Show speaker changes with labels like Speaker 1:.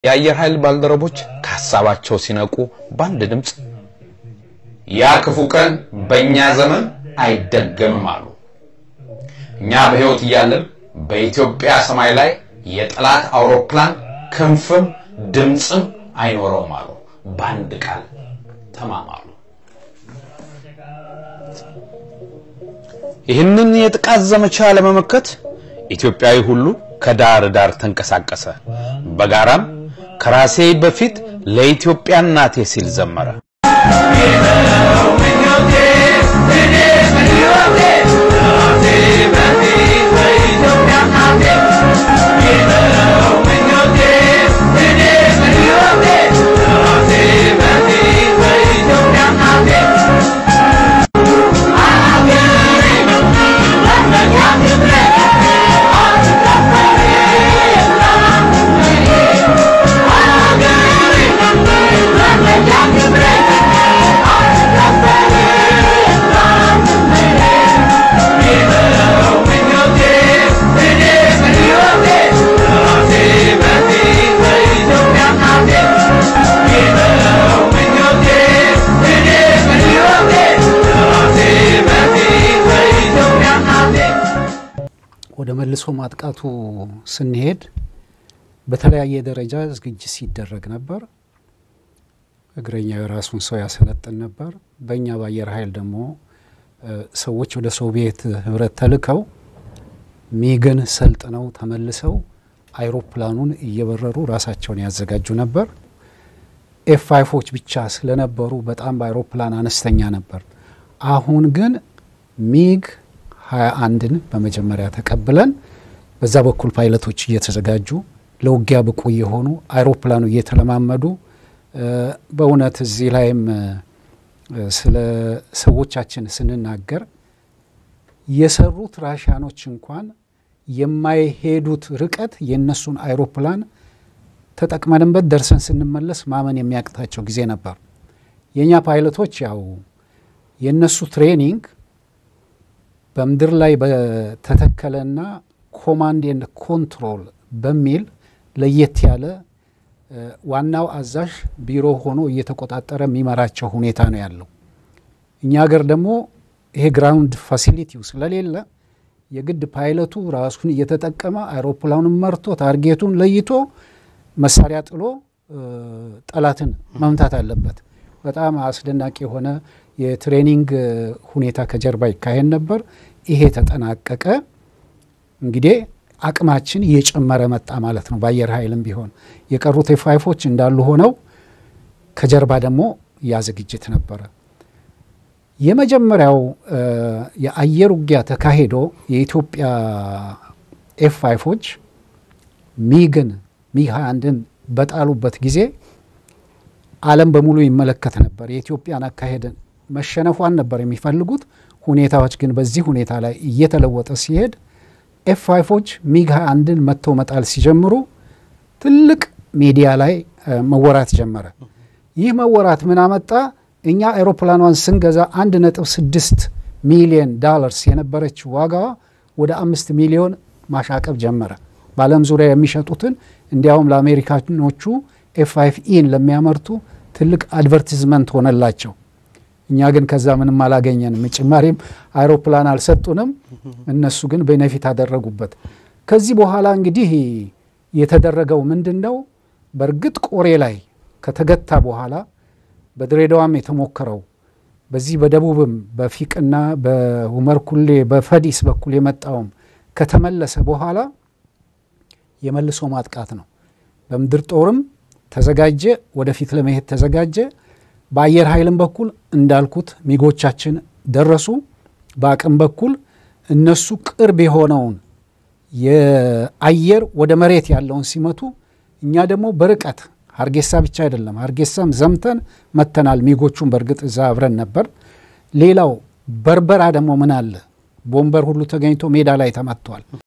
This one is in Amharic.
Speaker 1: የአየር ኃይል ባልደረቦች ከሀሳባቸው ሲነቁ በአንድ ድምፅ ያ ክፉ ቀን በእኛ ዘመን አይደገምም አሉ። እኛ በሕይወት እያለን በኢትዮጵያ ሰማይ ላይ የጠላት አውሮፕላን ክንፍም ድምፅም አይኖረውም አሉ። በአንድ ቃል ተማማሉ። ይህንን የጥቃት ዘመቻ ለመመከት ኢትዮጵያዊ ሁሉ ከዳር ዳር ተንቀሳቀሰ። በጋራም ከራሴ በፊት ለኢትዮጵያ እናቴ ሲል ዘመረ።
Speaker 2: ወደ መልሶ ማጥቃቱ ስንሄድ በተለያየ ደረጃ ዝግጅት ሲደረግ ነበር። እግረኛው የራሱን ሰው ያሰለጥን ነበር። በእኛ በአየር ኃይል ደግሞ ሰዎች ወደ ሶቪየት ህብረት ተልከው ሚግን ሰልጥነው ተመልሰው አይሮፕላኑን እየበረሩ ራሳቸውን ያዘጋጁ ነበር። ኤፍ ፋይፎች ብቻ ስለነበሩ በጣም በአይሮፕላን አነስተኛ ነበር። አሁን ግን ሚግ ሀያ አንድን በመጀመሪያ ተቀብለን በዛ በኩል ፓይለቶች እየተዘጋጁ ለውጊያ ብቁ የሆኑ አይሮፕላኑ እየተለማመዱ በእውነት እዚህ ላይም ስለ ሰዎቻችን ስንናገር የሰሩት ራሽያኖች እንኳን የማይሄዱት ርቀት የእነሱን አይሮፕላን ተጠቅመንበት ደርሰን ስንመለስ ማመን የሚያቅታቸው ጊዜ ነበር። የእኛ ፓይለቶች ያው የእነሱ ትሬኒንግ በምድር ላይ በተተከለና ኮማንድ ኤንድ ኮንትሮል በሚል ለየት ያለ ዋናው አዛዥ ቢሮ ሆኖ እየተቆጣጠረ የሚመራቸው ሁኔታ ነው ያለው። እኛ ሀገር ደግሞ ይሄ ግራውንድ ፋሲሊቲው ስለሌለ የግድ ፓይለቱ ራሱን እየተጠቀመ አይሮፕላኑን መርቶ ታርጌቱን ለይቶ መሳሪያ ጥሎ ጠላትን መምታት አለበት። በጣም አስደናቂ የሆነ የትሬኒንግ ሁኔታ ከጀርባ ይካሄድ ነበር። ይሄ ተጠናቀቀ። እንግዲህ አቅማችን እየጨመረ መጣ ማለት ነው። በአየር ኃይልም ቢሆን የቀሩት ኤፋይፎች እንዳሉ ሆነው ከጀርባ ደግሞ ያ ዝግጅት ነበረ። የመጀመሪያው የአየር ውጊያ ተካሂዶ የኢትዮጵያ ኤፍ ፋይፎች ሚግን ሚግ 21ን በጣሉበት ጊዜ ዓለም በሙሉ ይመለከት ነበር። የኢትዮጵያን አካሄድን መሸነፏን ነበር የሚፈልጉት። ሁኔታዎች ግን በዚህ ሁኔታ ላይ እየተለወጠ ሲሄድ ኤፍ ፋይፎች ሚግ 21ን መጥተው መጣል ሲጀምሩ ትልቅ ሚዲያ ላይ መወራት ጀመረ። ይህ መወራት ምን አመጣ? እኛ አውሮፕላኗን ስንገዛ አንድ ነጥብ ስድስት ሚሊዮን ዳላርስ የነበረችው ዋጋዋ ወደ አምስት ሚሊዮን ማሻቀብ ጀመረ። በዓለም ዙሪያ የሚሸጡትን እንዲያውም ለአሜሪካኖቹ ኤፍ ፋይቭ ኢን ለሚያመርቱ ትልቅ አድቨርቲዝመንት ሆነላቸው። እኛ ግን ከዛ ምንም አላገኘንም። ጭማሪም አይሮፕላን አልሰጡንም። እነሱ ግን ቤኔፊት አደረጉበት። ከዚህ በኋላ እንግዲህ የተደረገው ምንድን ነው? በእርግጥ ቆሬ ላይ ከተገታ በኋላ በድሬዳዋም የተሞከረው በዚህ በደቡብም በፊቅና በሁመር ኩሌ በፈዲስ በኩል የመጣውም ከተመለሰ በኋላ የመልሶ ማጥቃት ነው። በምድር ጦርም ተዘጋጀ፣ ወደፊት ለመሄድ ተዘጋጀ። በአየር ኃይልም በኩል እንዳልኩት ሚጎቻችን ደረሱ። በአቅም በኩል እነሱ ቅርብ የሆነውን የአየር ወደ መሬት ያለውን ሲመቱ፣ እኛ ደግሞ በርቀት ሀርጌሳ ብቻ አይደለም፣ ሀርጌሳም ዘምተን መተናል። ሚጎቹን በእርግጥ እዛ አብረን ነበር። ሌላው በርበራ ደግሞ ምን አለ ቦምበር ሁሉ ተገኝቶ ሜዳ ላይ ተመቷል።